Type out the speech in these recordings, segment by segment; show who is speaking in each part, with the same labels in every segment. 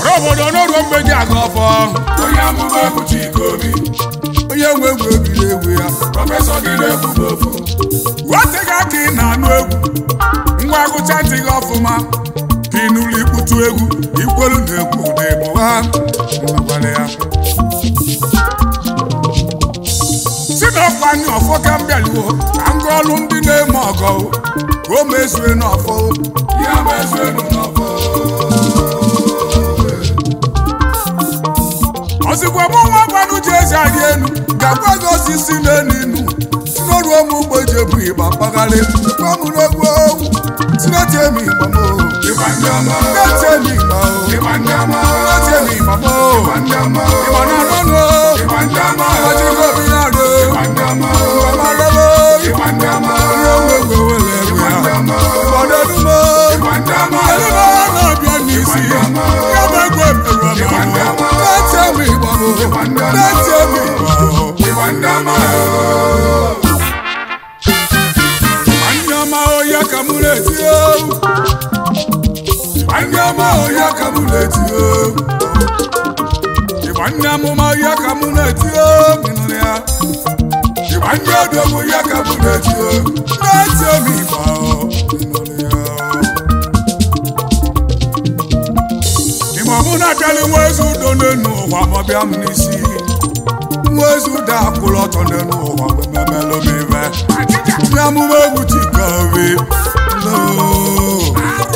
Speaker 1: n'obodo n'oruo mgbe ji aga ọfọ
Speaker 2: onye amụma egwu Chikobi
Speaker 1: onye nwe egwu ebiri egwu ya
Speaker 2: prọfesọ gị na-ekwu ofu
Speaker 1: weteghị aka ị na-anụ egwu ngwa gụcha ntị gị ọfụma ka ị n'ụlọ ikputu egwu ikwelu na egwu ụda ịbụ ha gwara ya si n'ọkwa anyị ọfọ ka m bịaluo ka m gụọ ọlụ ndị na-eme ọgọ ka o mezue n'ọfọ
Speaker 2: ya bụ eze enu n'ọfọ
Speaker 1: ozigbo mụ nwa gwanụ ji ezi adị elu ga-agwa gị osisi n'elu inu si n'ọrụ ụmụ ugbo ji ebu ịgba mpagharị gwa m n'egwu owu si n'eti emi ịgba m o
Speaker 2: ịgba ndị ọma
Speaker 1: n'eti emi ịgba o
Speaker 2: ịgba ndị ọma
Speaker 1: n'eti emi ịgba m o
Speaker 2: ịgba ndị ọma
Speaker 1: ịgba na anụnụ o
Speaker 2: ịgba ndị ọma
Speaker 1: ịgba ji gị obi na-arụ
Speaker 2: ịgba ndị ọma
Speaker 1: ịgba ma lele
Speaker 2: ịgba ndị ọma
Speaker 1: onye nwe egwu ewele egwu ya ịgba n'elu m o
Speaker 2: ịgba ndị ọma
Speaker 1: Kedu ebe ọ na-abịa n'isi ya bụ egwu emerụ ọmụmụ n'eti emi ịgba m o n'eti emi ịgba o
Speaker 2: ịgba ndị ọma
Speaker 1: Nwanne ọma ọhịa ka mụ na-eti o Nwanne ọma ọhịa ka mụ na-eti o Ịgba ndị amụma ọhịa ka mụ na-eti o Ịnụrụ ya Ịgba ndị odogwu ọhịa ka mụ na-eti o Na-eti omi ịgba o Ịnụrụ ya Ịgba mụ na-abịalị nwa ezi udo n'enu ụwa ma ọ bịa m n'isi nwa ezi udo akwụrụ ọtọ n'enu ụwa mgbe memelụ m ibe ndị amụma egwu Chikobi loo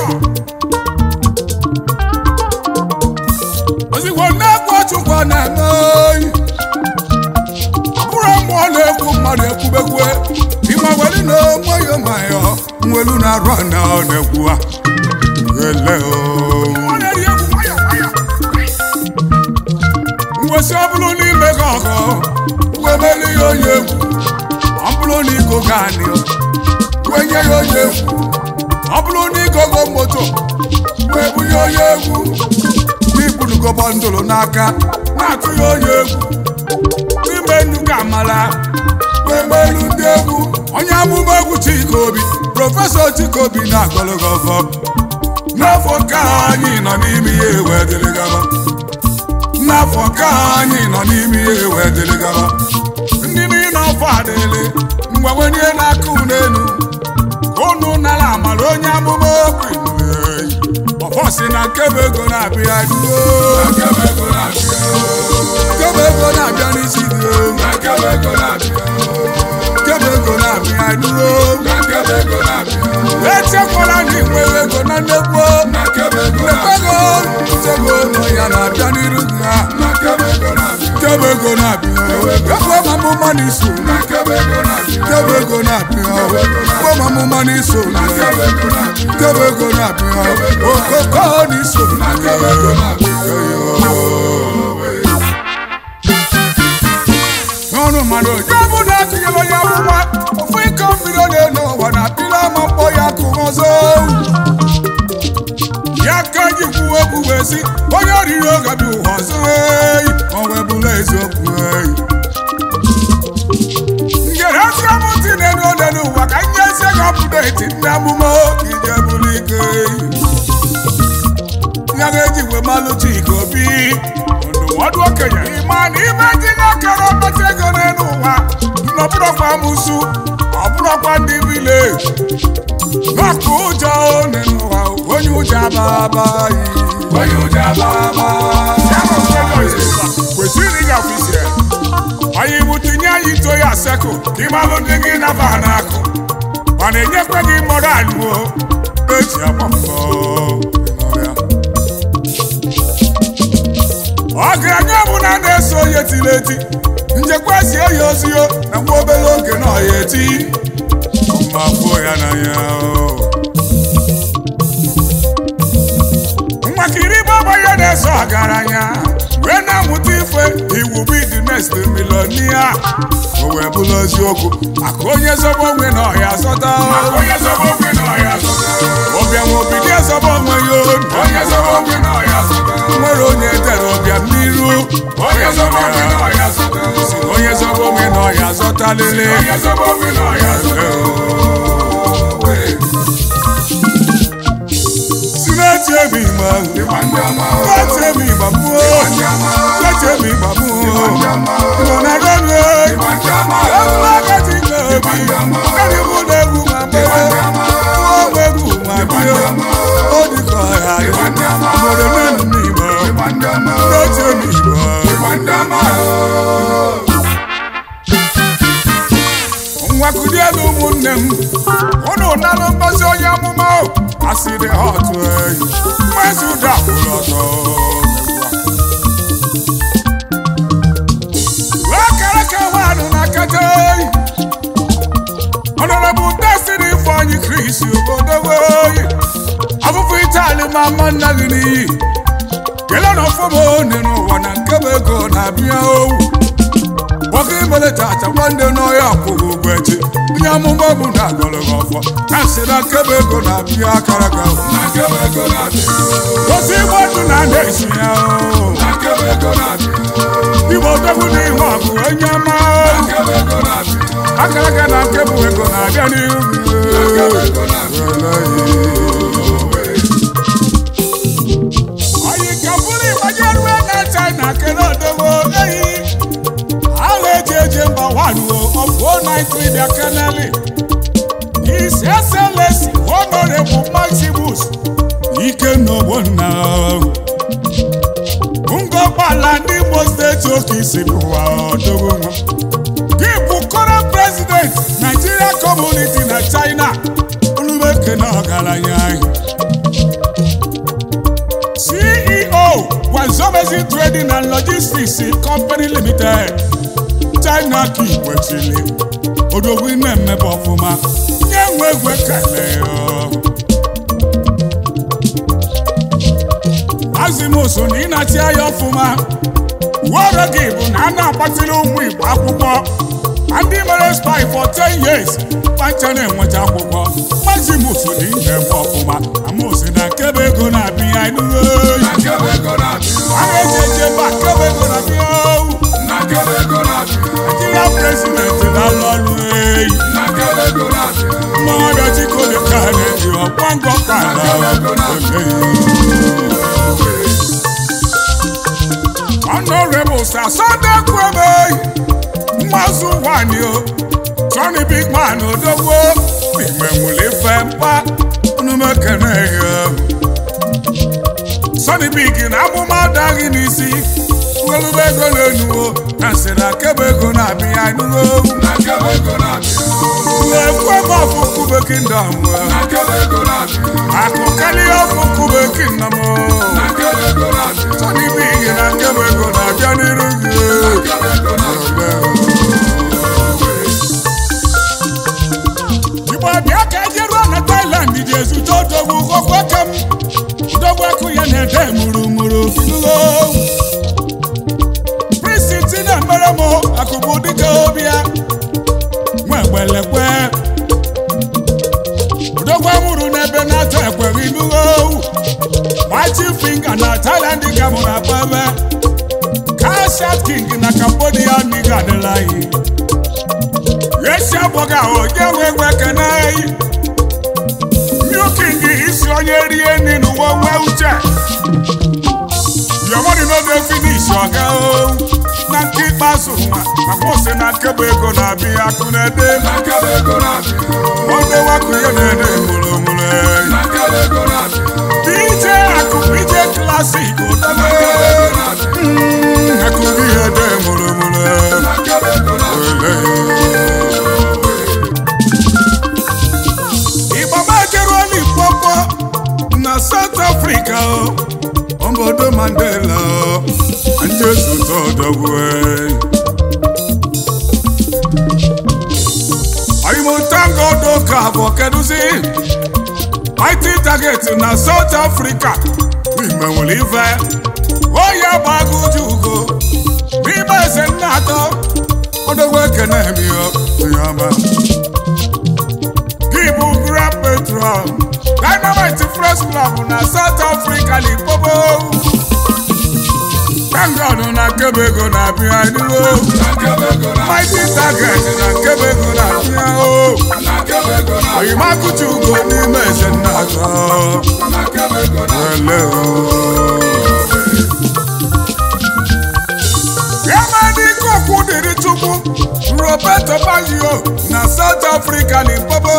Speaker 1: ozugbo na-ekwu Chukwu na-eme oyi ọ bụrụ mmụọ na-ekwu mmadụ ekwubekwe ịma weli na nwayọ nwayọ nwelu na-arụ na ọ na-ekwu ha ele mwesị ọ bụrụ n'ime gị ọgọ wee meri ya onye egwu ọ bụrụ na igo gaanị wee nye ya onye egwu ọ bụrụ na igogo moto wee bunye onye egwu n'ibunugo bọndụlụ n'aka na-atụ ya onye egwu n'ime nnukwu amala wee melu ndị egwu onye amụma egwu Chikobi prọfesọ Chikobi na-agọlụgọ ọfọ n'afọ ka anyị nọ n'ime ihe wee dịrị gaba n'afọ ka anyị nọ n'ime ihe wee dịrị gaba ndị niile ọfọ adịlị mgbanwenye n'aka unu unu nara amara onye amụma okwu ọfọ si na nkebe ego na-abịa duo
Speaker 2: akebe ego na-abịa
Speaker 1: nkebe ego na-abịa n'isi gị
Speaker 2: akebe ego na-abịa
Speaker 1: nkebe ego na-abịa duo
Speaker 2: akebe ego na-abịa
Speaker 1: echekwala na inwere ego na nnekwu
Speaker 2: akebe ego na-abịa
Speaker 1: ego nsogbu ụlọ ya na-abịa n'iru gị ha
Speaker 2: akebe ego na-abịa
Speaker 1: nkebe ego na-abịa ekwe ma mụma n'iso
Speaker 2: akebe ego na-abịa
Speaker 1: nkebe ego na-abịa ekwe ma mụma n'iso
Speaker 2: akebe ego na-abịa
Speaker 1: nkebe ego na-abịa okoko n'iso
Speaker 2: akebe ego na-abịa
Speaker 1: n'ọnụ mmadụ onye bụ na atụnyere onye amụma ofu iko mmiri ọ na-elu ụwa na apịla ama mkpọ ya kụ ọzọ ya ka ji kwuo okwu wee sị onye oriri oge bụ ụwa ọzọ eyi ọ wee bụla eziokwu eyi ngere ezi amụntị na-elu ole n'ụwa ka nye ezi gị ọpụdeti ndị amụma ije bụrụ ike eyi ya ga-eji wee malụ Chikobi ndụmọdụ okenye ịma na ime tinye akara ọkpata ego n'elu ụwa nọbụrọkwa amụsụ ọ bụrọkwa ndị vileji n'ọkụ ụjọ n'elu ụwa onye ụjọ ababaghị
Speaker 2: onye ụjọ ababa
Speaker 1: kwesịrị ịga ọfisi ya onye iwu tinye anyị ito ya sekụ ka ịmalụ ndị gị naba n'akụ ọ na-enyekwa gị mọrọ alụo eji agba mbọ ọgaranya ọbụla na-eso onye tiri eti njekwa zie ya ozio na nwa obere oge na ọya eti ma fuo ya n'anya nwakiri baba ya na-eso ọgaranya wee na-amụta ife iwu be the next millionaire o wee bụrụ eziokwu maka onye zọba onwe na ọya zọta
Speaker 2: onye zọba okwe na ọya zọta
Speaker 1: ọbịa nwe obido ezọba onwe ya
Speaker 2: onye zọba okwe na ọya zọta
Speaker 1: nwere onye dere ọbịa n'iru
Speaker 2: onye zọba okwe na ọya zọta
Speaker 1: onye zọba onwe na ọya zọta lele
Speaker 2: onye zọba okwe na ọya zọta
Speaker 1: si na-eti emi ma
Speaker 2: ịgba ndị ọma
Speaker 1: na-eti emi mi gbamu
Speaker 2: ndị ọma
Speaker 1: Igbo na rọrọ
Speaker 2: Igbo ndị ọma
Speaker 1: Egwu agadi nke obi Ndị bụ na egwu ma mgbere Nwa egwu ma bio O dịka ọha dị
Speaker 2: Igbo ndị ọma
Speaker 1: Obodo nenu n'Igbo
Speaker 2: Igbo ndị ọma
Speaker 1: Ndị ochie n'Igbo
Speaker 2: Igbo ndị ọma
Speaker 1: nwa kulielu ụmụnne m unu nalụ ngozi onye amụma o asịrị ha otu eyi mmezi ụda kwụrụ ọtọ wee kere ka nwaanụ na kete eyi ọnọrọbụ destiny ifeanyi kris obodo weyi afụfụ itali ma mma nna gị n'iyi kele na ọfọma one n'ụwa na nke bụ ego na-abịa owu nwoke imele tata nwanne n'ọhịa kwụrụ ụgwọ echi onye amụma bụ na agọlọgọ ọfọ na nsị na nkebe ego na-abịa akara ga
Speaker 2: na nkebe ego na-abịa
Speaker 1: gosi igbo ndụ na na-esi ya o.
Speaker 2: na nkebe ego na-abịa
Speaker 1: igbo odogwu na ihe ọgụ onye ọma
Speaker 2: na nkebe ego na-abịa
Speaker 1: akara ga na nkebụ ego na-abịa n'ihu
Speaker 2: na nkebe ego na-abịa
Speaker 1: oyi ka bụrụ ịgbanye ruo na china kele odogwu eyi agha eji eje mba waruo ọfụ 093 bịa keneli His Excellency Honorable Maximus Ikenna Ogbonna ngọgbala ndị Imo steeti oke isi bụwa ọdọgwu nwa gị bụ current president Nigeria community na China olumekene ọgaranya anyị CEO Wazobezi Trading and Logistics Company Limited China ka ikwechili odogwu na-emebe ọfụma nye nwe egwe kele azimusu na ịnachi anya ọfụma uwe gị bụ na a na-agbatịrị ụmụ Igbo akwụkwọ na ndị mere spy for 10 years kpacha na-enweta akwụkwọ mazimusu na ihe eme ọfụma amosi na nkebe ego na-abịa enuwe
Speaker 2: na nkebe ego na-abịa
Speaker 1: a na-eji eje mba nkebe ego na-abịa owu
Speaker 2: na nkebe ego na-abịa
Speaker 1: Nigeria president na-alụ ọrụ eyi
Speaker 2: na nkebe ego na-abịa
Speaker 1: mmadụ chikode ka na-eji ọkwa ngọ ka Honorable Sir Sunday Kwebe mmazụ nwanyị o Johnny Big Man odogwo n'ime nwere ife mkpa unumekene ya Sonny Big na amụma adaghị n'isi ngelube ego na-enuwo na nsị na kebe ego na-abịa enuwo
Speaker 2: na nkebe ego na-abịa
Speaker 1: na-ekwe m ọfụ kube kingdom
Speaker 2: na nkebe ego na-abịa
Speaker 1: akụ karịa ọfụ kube kingdom
Speaker 2: na nkebe ego na-abịa
Speaker 1: Sonny Big na nkebe ego na-abịa n'iru gị
Speaker 2: nkebe ego na-abịa
Speaker 1: Igbo bịa ka eje ruo na Thailand ji ezute odogwu okwoke m odogwu akụ ya na-ede murumuru finulo Prince tinye mere m akụbụ dịka obi ya nwa egbelekwe odogwu amụrụ n'ebe na-atọ ekweghị nulo Mighty finger na Thailand ka mụ na kpebe Kashat King na Cambodia n'iga adịla anyị esi abụghị ahụ onye nwe egwe ekene eyi New King isi onye rie nri n'ụwa nwee uche yomoni n'oge finish ọga o na nke ikpeazụ nwa na mụsị na nkebe ego na-abịa akụ na-ede
Speaker 2: na nkebe ego na-abịa
Speaker 1: onye wakụ ya na-ede mụrụmụrụ
Speaker 2: na nkebe ego na-abịa
Speaker 1: DJ akụ DJ klasik
Speaker 2: na nkebe ego na-abịa
Speaker 1: akụ gị ya ede mụrụmụrụ
Speaker 2: na nkebe ego na-abịa
Speaker 1: Igba majeruo Limpopo na South Africa o obodo Mandela o ndị ezute ọdọgwe oyimotangodo ka bụ kedụzi Mighty target na South Africa n'ime nwere ife oyi agbago uju ugo n'ime eze nna atọ ọdọgwe ekene emio onye ọma gị bụ Grand Petrol Dynamite Fresh Club na South Africa Limpopo Tangod na nkebe ego na-abịa enuwo
Speaker 2: na nkebe ego na-abịa
Speaker 1: Mighty Target na nkebe ego na-abịa o
Speaker 2: na nkebe ego na-abịa
Speaker 1: oyimakuchi ugo n'ime eze nna atọ
Speaker 2: na nkebe ego na-abịa
Speaker 1: ele o Osobazio na South Africa Limpopo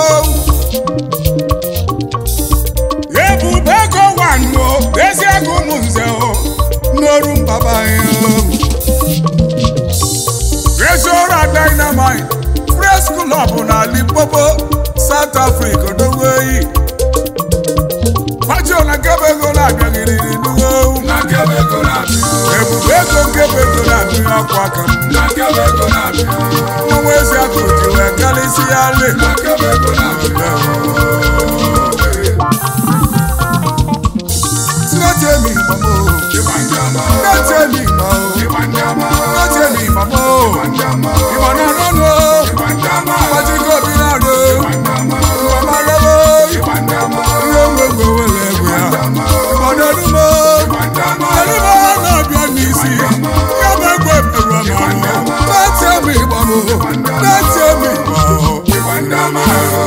Speaker 1: ebube ego wanụ ezi ego ụmụ nze o n'oru mbaba ya Resora Dynamite Press Club na Limpopo South Africa dogo eyi Fajo na nkebe ego na-abịaghịrị n'uwe
Speaker 2: na nkebe ego na-abịa
Speaker 1: ebube ego nkebe ego na-abịa akwa aka m
Speaker 2: na nkebe ego na-abịa
Speaker 1: ọnwa ezi akụ ji wee karịsị ya le
Speaker 2: na nkebe ego na-abịa
Speaker 1: sinetemi mamo
Speaker 2: ịgba ndị ọma
Speaker 1: sinetemi mamo
Speaker 2: ịgba ndị ọma
Speaker 1: sinetemi mamo
Speaker 2: ndị ọma
Speaker 1: ìmọ̀ náà lọ́nà
Speaker 2: ịgba ndị ọma
Speaker 1: wájú kọ́bí náà lé
Speaker 2: ndị ọma
Speaker 1: ìmọ̀ máa lọ́wọ́
Speaker 2: ịgba ndị ọma
Speaker 1: ìwé gbogbo wẹlẹ ẹgbẹ́ ya ìmọ̀ náà dúmọ́
Speaker 2: ndị ọma
Speaker 1: ẹlẹ́mọ̀ náà bí ẹni sí yọ̀bẹ̀ gbé pẹ̀lú ọmọ àwọn sinetemi mamo sinetemi mamo.
Speaker 2: ịgba ndị ọma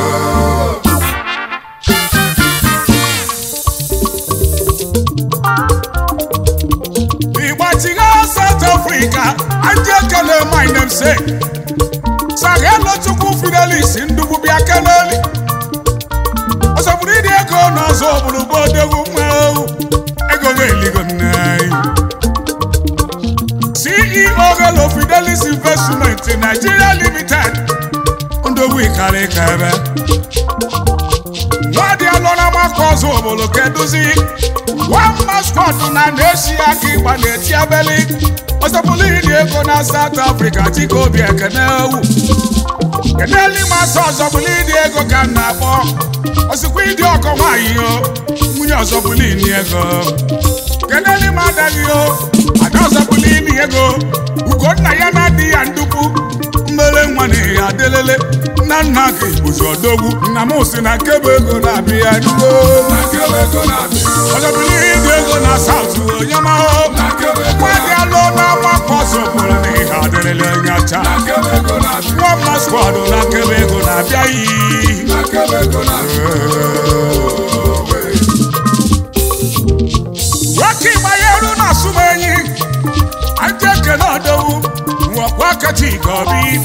Speaker 1: Igbachiga South Africa, ndị ekele my namesake. Sagelo Chukwu Fidelis Ndububia Keneli. Ọsọpụrụ ịdị ego n'ọzọ obodo bụ odogwu nwa ewu. Ego ga-eligo nne anyị. CEO Gelo Fidelis Investment Nigeria Limited. Ndogwu ịkarị ka ebe. nwadị alọ na maka ọzọ obodo keduzi one mascot na na-esi aka ịgba na-eti abeli ọsọpụlụ ịdị ego na South Africa chike obi ekene ewu keneli masị ọzọpụlụ ịdị ego ka m na-akpọ ọsịkwa ịdị ọkọ nwaanyị o nwunye ọzọpụlụ ịdị ego keneli ma adaghị o ada ọzọpụlụ ịdị ego ugonna ya na-adị ya ndukwu mmele nwa na ya adelele nna nna gị bụzi ọdogwu nna m si na nkebe ego na-abịa ya dugo
Speaker 2: na nkebe ego na-abịa
Speaker 1: ọzọbụlụ ịdị ego na saut onye mahụ
Speaker 2: na nkebe ego
Speaker 1: nwadị alụ n'ọnwa pọsụ pụrụ na ihe adịrịla onye ọcha
Speaker 2: na nkebe ego na-abịa
Speaker 1: nwa mma skwado na nkebe ego na-abịa yi
Speaker 2: na nkebe ego na-abịa
Speaker 1: nwoke ịgbanyeru na asụmenyi aja ekene ọdọwu nwekwa kacha ike obi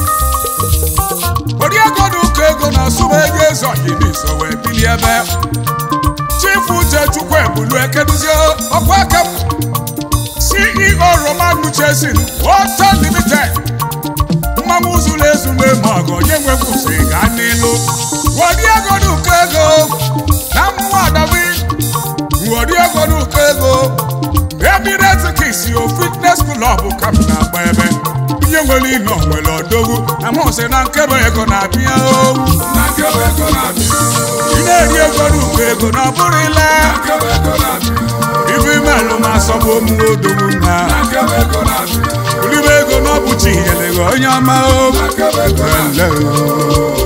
Speaker 1: ori ego na ụkọ ego na asụmenyi ezoghị n'iso wee bili ebe chifu uche chukwu ebulu ekeduzie ọkwa aka m ceo roman nuchesin water limited mmanwụ zuru ezu na-eme ọgụ onye nwekwusi ga n'ilu wodi ego na ụkọ ego na mmụọ adawi wodi ego na ụkọ ego emirate kisi o fitness club ka m na-agba ebe ihe nwere ime nwere odogwu na mụ sị na nkebe ego na-abịa owu
Speaker 2: na nkebe ego na-abịa
Speaker 1: ị na-eri ego na ụkọ ego na ọ bụrụ ile
Speaker 2: na nkebe ego na-abịa
Speaker 1: ife imelụ ma asọbụ omume odogwu na
Speaker 2: na nkebe ego na-abịa
Speaker 1: olibe ego na ọ bụ chi nyere gị onye ọma o
Speaker 2: na nkebe ego na-abịa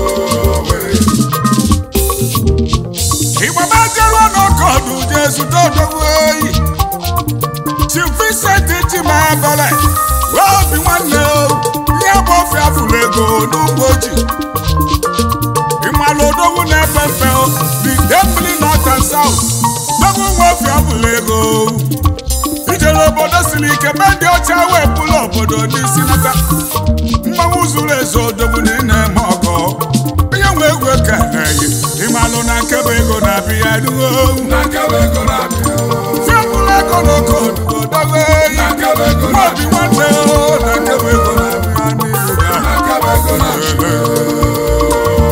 Speaker 1: igbabajeruo n'ọkọdụ jee zute odogwu oyi Chief Vincent Chimabele wee obi nwanne o ihe bụ ofe afụrụ ego n'ugbo ji ịmalụ odogwu na-efe mfe o the Dembili North and South dogwu nwe ofe afụrụ ego ijere obodo siri ike mee ndị ọcha wee pụlụ obodo n'isi nata mmanwụ zuru ezu odogwu na ị na-eme ọgọ onye nwe egwu ekeneghị ịmalụ na nkebe ego na-abịa ya duo
Speaker 2: na nkebe ego na-abịa
Speaker 1: fiapụlụ ego n'oke odugo dogo eyi
Speaker 2: na nkebe ego
Speaker 1: nwa obi nwanne o na nkebe ego na-abịa n'ihu ga
Speaker 2: na nkebe ego na-abịa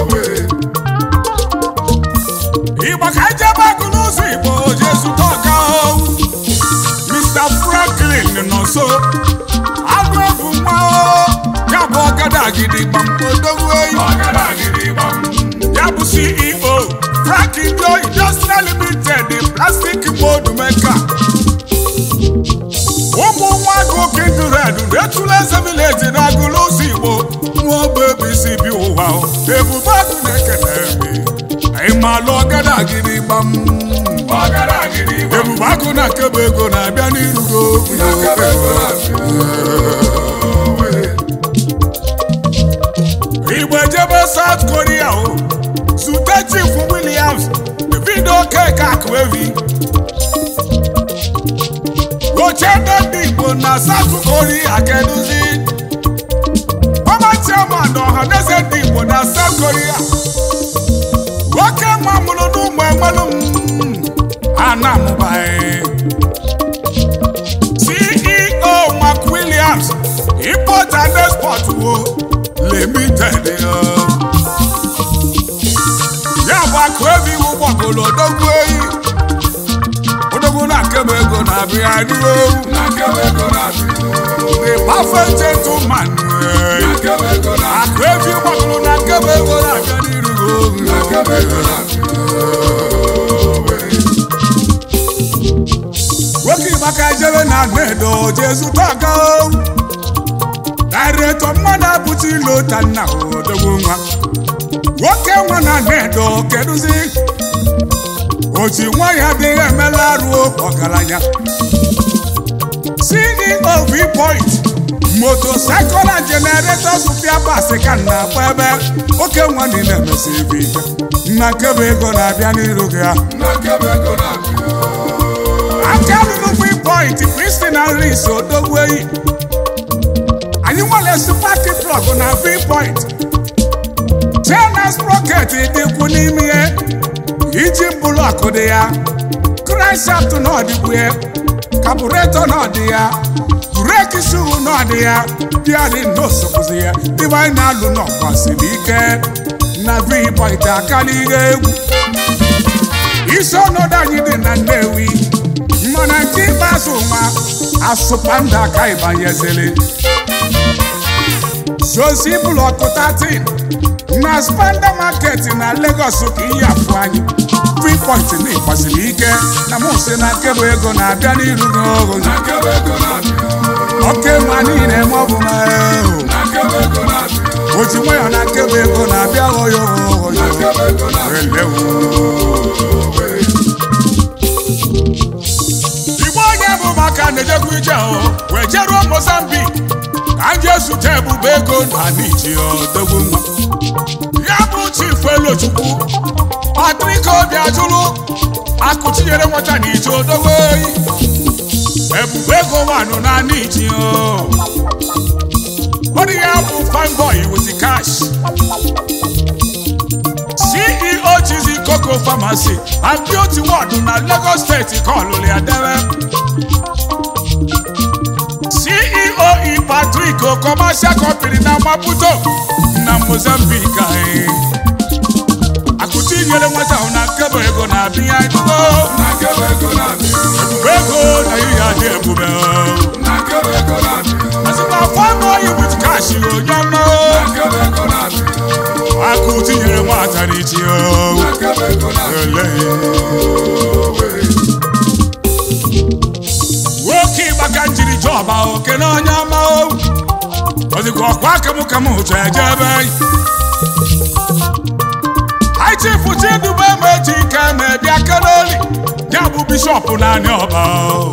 Speaker 1: Igbo ka ejebe agụ n'ụzọ Igbo jee zụta ọga o. Mr. Franklin nọ nso agụ ebu nwa o. ya bụ ọgada gidigba odogwu eyi
Speaker 2: ọgara gidigba
Speaker 1: ya bụ CEO Frank Ido Industrial Limited plastic mold maker ụmụ nwa agụ kindred retụla eze village na agụlụ ụzọ Igbo nwa ọba ebisi bi ụwa o. ebube agụ na-ekele mi ịmalụ ọgada gidigba m
Speaker 2: ọgara gidigba
Speaker 1: ebube agụ na nkebe ego na-abịa n'irugo
Speaker 2: na nkebe ego na-abịa
Speaker 1: igbo ejebe South Korea o zute Chief Williams Davido Okeke Akwevi oche ndị Igbo na South Korea keduzi ọma chairman na ọha na eze ndị igbo na south korea nwoke nwa mụrụ n'ụmụ enwelu m a na-amụbaghị ceo mark williams import and export wo limited ya bụ akụ ebe iwu gbagoro odogwu eyi odogwu na nkebe ego na-abịa n'ihu
Speaker 2: na nkebe ego na-abịa
Speaker 1: the perfect gentleman
Speaker 2: nkebe ego na
Speaker 1: akụ ebe gbagoro na nkebe ego na-abịa n'iru
Speaker 2: na nkebe ego na-abịa
Speaker 1: nwoke maka jere na nedo jezuta ga dairetọ mmadụ abụta ilo ta nna odogwu nwa nwoke nwa na nedo kedụzi oji nwa ya adịghị emela arụ ọgaranya ceo vpoint motocycle and generators pịa basi ka na akpa ebe oke nwa niile emesi ebe ike nna nkebe ego na-abịa n'iru gị ha
Speaker 2: na nkebe ego na-abịa
Speaker 1: aka lụrụ vpoint kristina ris odogwu eyi anyị nwere supati plọg na vpoint chenas sproket dịkwu n'ime ya iji blọk dị ya kranshaft na ọdịkwu ya kabureto na ọdị ya breki shu na ọdị ya bịadị n'osopụzi ya dịbe anyị na-alụ n'ọkwa siri ike na vpoint akala ihe egwu isi ọnọdụ anyị dị na nnewi mana nke ikpeazụ nwa asụpanda ka ịbanyezili zozi blọkụ 13 na spanda market na Lagos ka iyi afụ anyị freeport na ịkwasịrị ike na mụsị na nkebụ ego na-abịa n'iru n'ogo
Speaker 2: na nkebe ego na-abịa
Speaker 1: oke ma niile ma ọ bụ na eho
Speaker 2: na nkebe ego na-abịa
Speaker 1: oji nwayọ na nkebụ ego na-abịa oyo oyo
Speaker 2: na nkebe ego na-abịa
Speaker 1: elewu igbo onye bụ maka na-ejekwa ije o wee jeruo mozambik ka m jee zute ebube ego na niji odogwu nwa ya bụ chifu elochukwu patrik obi ajụrụ akụchinyere nwata na ije odogwu oyi ebube ego nwanụ na niji o onye ya bụ fine boy with cash ceo chizi coco pharmacy and beauty world na lagos steeti ka ọlụlụ ya debe ceo e patrick commercial company na maputo na mozambique anyị akụchi nyere nwata ahụ na nkebe ego na-abịa edugo
Speaker 2: na nkebe ego na-abịa
Speaker 1: ebube ego na ihe adị ebube
Speaker 2: na nkebe ego na-abịa
Speaker 1: asịkwa fọnụ oyi wit kash onye ọma
Speaker 2: na nkebe ego na-abịa
Speaker 1: akụchi nyere nwata n'ichi
Speaker 2: na nkebe ego na-abịa
Speaker 1: nwoke ịgbaka njiri jọba oke na onye ọma o ozikwa ọkwa kamụkamụ ụtọ eje ebe aichifu chidube meji ike na-ebịa kenoli ya bụ bishọp naanị ọba o.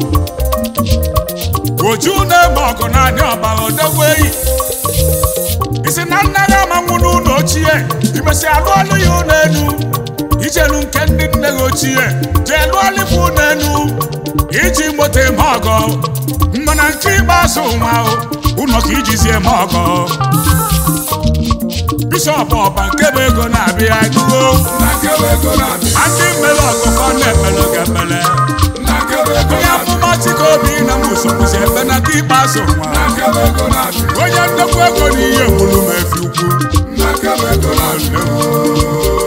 Speaker 1: oju na-eme ọgụ naanị ọba odogwu eyi isi na nna ya amanwụ n'ụlọ ochie imesi alụ ọlụ ya ụlọ elu ijelu nke ndị nne gị ochie jee lụọ bụ ụlọ elu iji moto eme ọgọ mana nke ikpeazụ nwa o, ụlọ ka ijizi eme ọgọ bishọp ọba nke bụ ego na-abịa edugo
Speaker 2: na nkebe ego na-abịa
Speaker 1: na ndị mmere ọgụkọ na-emele ga-emele
Speaker 2: na nkebe ego
Speaker 1: onye amụma chikobi na musokwuzi ebe na nke ikpeazụ nwa
Speaker 2: na nkebe ego na-abịa
Speaker 1: onye nnekwu ego na ihe mgburu ma efi ukwu
Speaker 2: na nkebe ego na-abịa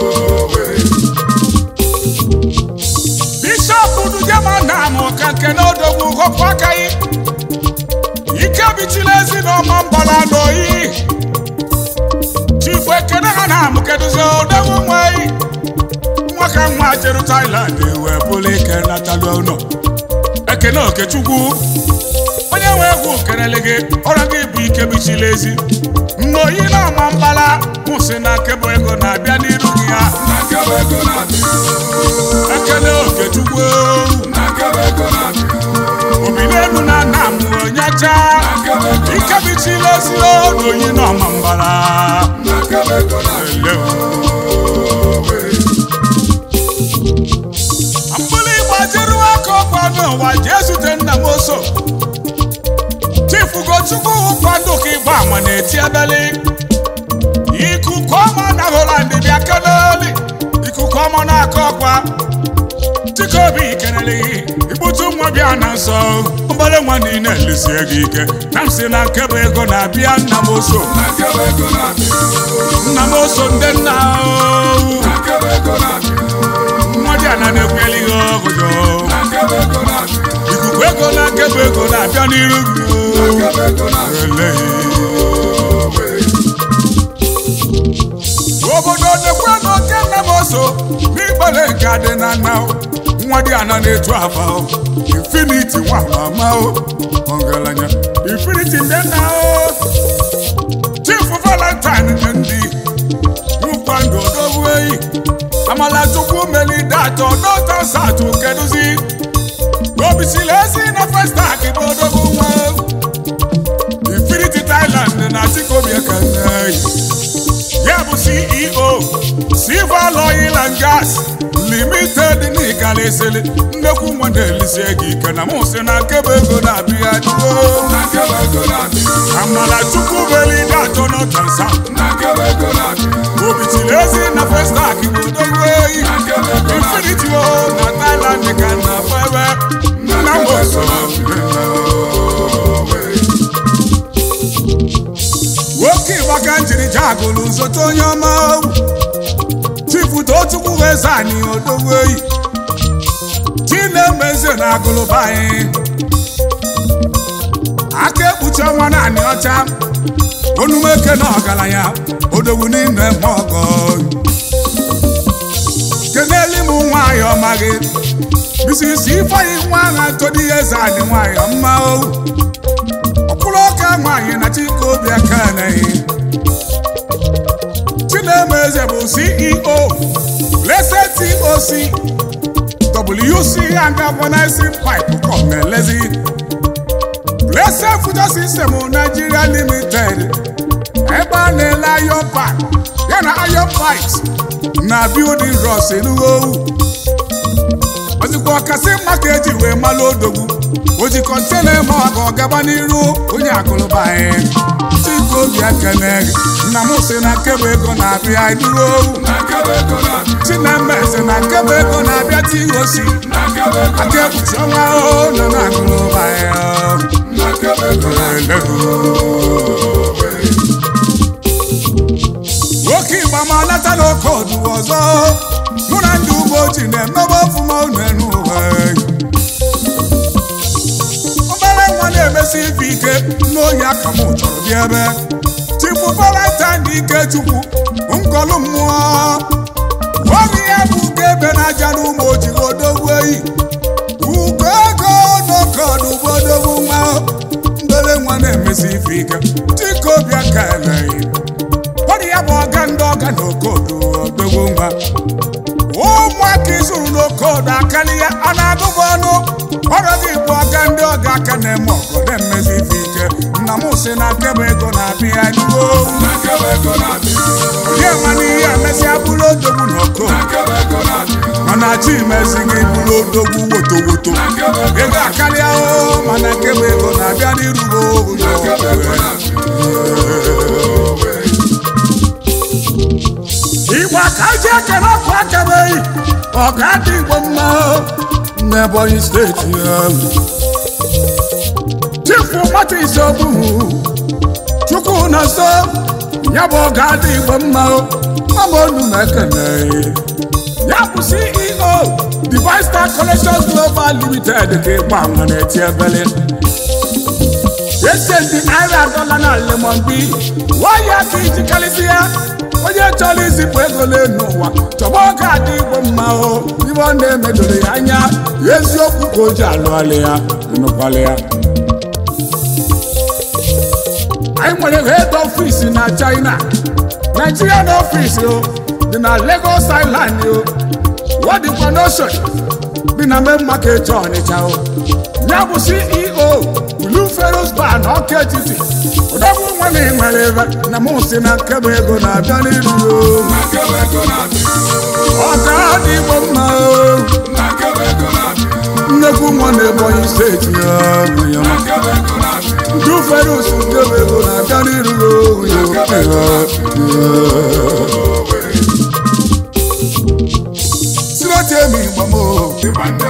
Speaker 1: bishọp dujema na amụ ka nke na odogwu họpụ aka yi ike bichila ezi na ọma mbala n'oyi chifu ekene ha na amụ kedụzi odogwu nweyi nwa ka nwa jeru Thailand wee bụrụ ike natala ụlọ ekene okechukwu onye nwe egwu kenele gị ọrụ gị bụ ike bichila ezi nnoyi na ọma mbala kwụsị na nkebụ ego na-abịa n'iru gị ya
Speaker 2: na nkebe ego na-abịa
Speaker 1: ekene okechukwu
Speaker 2: na nkebe ego na-abịa
Speaker 1: obi n'elu na nna m onyecha
Speaker 2: na nkebe ego
Speaker 1: ike bichila ezi n'oyi na ọma mbala
Speaker 2: na nkebe ego na-abịa
Speaker 1: mgbili gbajiri aka ọkwa n'ụwa jee zute nna m oso chifu gochukwu kwado ka ịgba ama na-eti ebeli aka ọkwa chikobi kelele ikputu nwa bịa na nsọ ọgbara nwa niile lesie gị ike na m si na nkebe ego na-abịa nna m oso
Speaker 2: na nkebe ego na-abịa
Speaker 1: nna m oso ndị nna ahụ.
Speaker 2: na nkebe ego na-abịa
Speaker 1: nwa dị ana na-ekweli ihe ọgụjọ
Speaker 2: na nkebe ego na-abịa
Speaker 1: ikuku ego na nkebe ego na-abịa n'iru gị
Speaker 2: na nkebe ego na-abịa
Speaker 1: Eleghị. obodo nekwe n'oke nna m oso n'ịgbale nke adị na nna o. nwa dị ana na-etu afa o. infiniti nwa mama o ọgaranya infiniti ndị nna o chief valentine ndị nwụkwa ndụ odogwu eyi amala chukwu melide atọ dọta satụ kedụzi obisili ezi na festak bụ odogwu nwa infinity thailand na chikobi ekene ya bụ ceo silver oil and gas limited n'ikalisili nnekwu nwa na-elisie gị ike na mụ si na nkebe ego na-abịa duo
Speaker 2: na nkebe ego na-abịa
Speaker 1: amala chukwu melide atọ dọta satụ
Speaker 2: na nkebe ego na-abịa
Speaker 1: obitili ezi na festak bụ odogwu eyi
Speaker 2: na nkebe ego na-abịa
Speaker 1: infinity o na thailand ka na febe nna m oso nwoke ịgbaka njiri jagụlụ zote onye ọma chifu tochukwu eze anyị odogwu eyi chinemeze na agụlụba anyị aka ekpuchi ọnwa naanị ọcha onumeke na ọgaranya odogwu n'ime mmọgọ keneli m nwanyị ọma gị bisisi ifeanyi nwa agha todi eze anyị nwanyị ọma o ọkpụrụ ọka nwanyị na chike obi aka naghị chinemeze bụ ceo blessed toc wc and galvanizing pipe com elezi blessed future system nigeria limited ebe a na-ele iron pipe ya na iron pipes na building rods enugowu ozikwa ọkasị mma ka eji wee malụ odogwu o ji kọntena eme ọga ọgaba n'iru onye akụlụba anyị chike obi ekene gị nna m sị na nkebe ego na-abịa duru owu
Speaker 2: na nkebe ego na-abịa
Speaker 1: chinemeze na nkebe ego na-abịa tihosi
Speaker 2: na nkebe ego
Speaker 1: aka ekpuchi ọnwa ahụ nọ na akụlụba anyị
Speaker 2: na nkebe ego na-abịa
Speaker 1: nwoke igba ma nata n'oke ọdụ ọzọ mụ na ndị ugbo ji na-emebe ọfụma unu enu ụwa obere nwa na-emesi ife ike n'oyi aka m chọrọ bịa ebe chifu valentine ike chukwu nkọlụ mmụọ oge ya bụ ugo ebe na-aja n'ụmụ ojigo odogwu eyi ugo ego n'oke ọdụ ugbo odogwu nwa mbere nwa na-emesi ife ike chikobi aka eleghị ọ dị ya bụ ọga ndị ọga na okodo odogwu nwa ụmụaka izuru n'okodo akarịa a na-agụbụ ọnụ ọrụ gị bụ ọga ndị ọga aka na-eme ọgọ na-emezi ife ike nna m si na nkebe ego na-abịa duo
Speaker 2: na nkebe ego na-abịa
Speaker 1: onye ma n'ihe emesịa bụrụ odogwu na
Speaker 2: na
Speaker 1: okodo
Speaker 2: nkebe ego na-abịa
Speaker 1: mana chi mezi gị bụrụ odogwu woto woto
Speaker 2: na nkebe ego
Speaker 1: ego akarịa o mana nkebe ego na-abịa n'irugo
Speaker 2: na nkebe ego na-abịa
Speaker 1: igwe ka ji ekele ọkụ akabeghị ọga dị igbo mma n'ebonyi steeti ahụ chifu nwata isoburu chukwu na so ya bụ ọga dị igbo mma mama onu na ekele ya bụ ceo divine star collections global limited ka ịgba nwa na-eti ebele ese ndị naira dọla na lemon bi waya ka iji karịsịa onye chọrọ izipụ ego n'elu ụwa chọba oge adị igbo mma o ibe ọ na-emedoro ya anya eziokwu ka o ji alụghalị ya ịnụkwala ya anyị nwere head office na china nigerian office o dị na lagos island o wadikwa n'ocean dị na main market ọnịcha o ya bụ ceo blue ferus bar na ọka etiti ụdọbụ nwa na nwere ebe na mụ si na nkebe ego na-abịa n'iru o
Speaker 2: na nkebe ego na-abịa
Speaker 1: ọka dị igbo mma o
Speaker 2: na nkebe ego na-abịa
Speaker 1: nnekwu nwa na ebonyi steeti ya nwunye
Speaker 2: na
Speaker 1: ma
Speaker 2: nkebe ego na-abịa
Speaker 1: blue ferus nkebe ego na-abịa n'iru o nwunye ma. si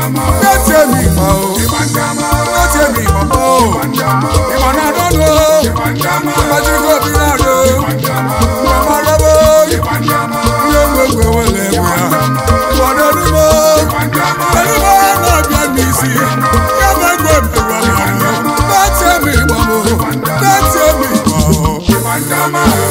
Speaker 1: na-etie m ịgba o na-etie m ịgba m o ịgba na-adọ nụ mgbajikọ obi na-adọ mgbamarabo ihe ngwengwe wele egwe ya ụfọdụ elumo elumo na-abịa n'isi ya bụ egwe mmerụ ọmara na-etie m ịgba m o na-etie m ịgba o